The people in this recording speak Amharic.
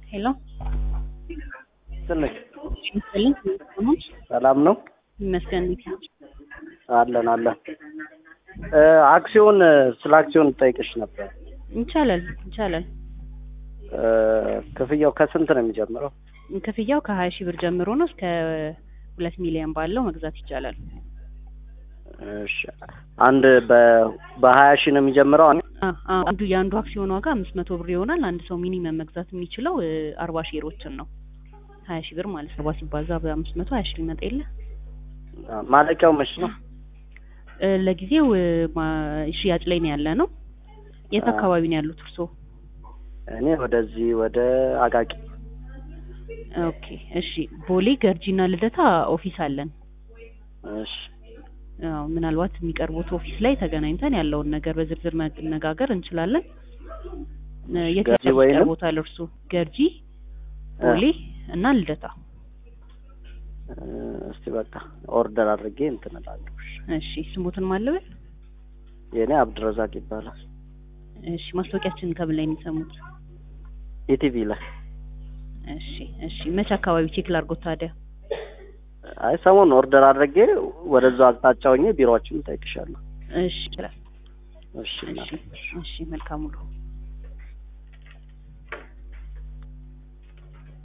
ሄሎ ትንሽ ይመስልኝ ሰሞች ሰላም ነው ይመስገን። እንዴት ነው? አለን አለን። እ አክሲዮን ስለ አክሲዮን ጠይቅሽ ነበር። ይቻላል ይቻላል። እ ክፍያው ከስንት ነው የሚጀምረው? ክፍያው ከሀያ ሺህ ብር ጀምሮ ነው እስከ ሁለት ሚሊዮን ባለው መግዛት ይቻላል። እሺ አንድ በ በሀያ ሺህ ነው የሚጀምረው። አ- አ- አንዱ የአንዱ አክሲዮን ዋጋ አምስት መቶ ብር ይሆናል። አንድ ሰው ሚኒመም መግዛት የሚችለው እ አርባ ሼሮችን ነው። ሀያ ሺህ ብር ማለት ነው። አርባ ሲባዛ በአምስት መቶ ሀያ ሺህ ሊመጣ የለ ማለቂያው መች ነው? እ ለጊዜው እ ማ- ሽያጭ ላይ ነው ያለ ነው። የት አ- አካባቢ ነው ያሉት እርስዎ? እኔ ወደዚህ ወደ አቃቂ ኦኬ እሺ። ቦሌ ገርጂና ልደታ ኦፊስ አለን። እሺ አዎ ምናልባት የሚቀርቡት ኦፊስ ላይ ተገናኝተን ያለውን ነገር በዝርዝር መነጋገር እንችላለን። እ የት ገርጂ ያለው ወይንም? ይቀርቦታል እርሱ? ገርጂ፣ ቦሌ እና ልደታ። እ እስቲ በቃ ኦርደር አድርጌ እንትን እላለሁ። እሺ። እሺ ስሙትን ማለበል? የእኔ አብድረዛቅ ይባላል። እሺ ማስታወቂያችንን ከምን ላይ ነው የሚሰሙት? ኢቲቪ ላይ እሺ እሺ መቼ አካባቢ ቼክ ላድርጎት ታዲያ? አይ ሰሞኑን ኦርደር አድርጌ ወደዛው አቅጣጫ ሆኜ ቢሮዎችን እጠይቅሻለሁ። እሺ ይችላል። እሺ እሺ እናቴ። እሺ መልካም ውሎ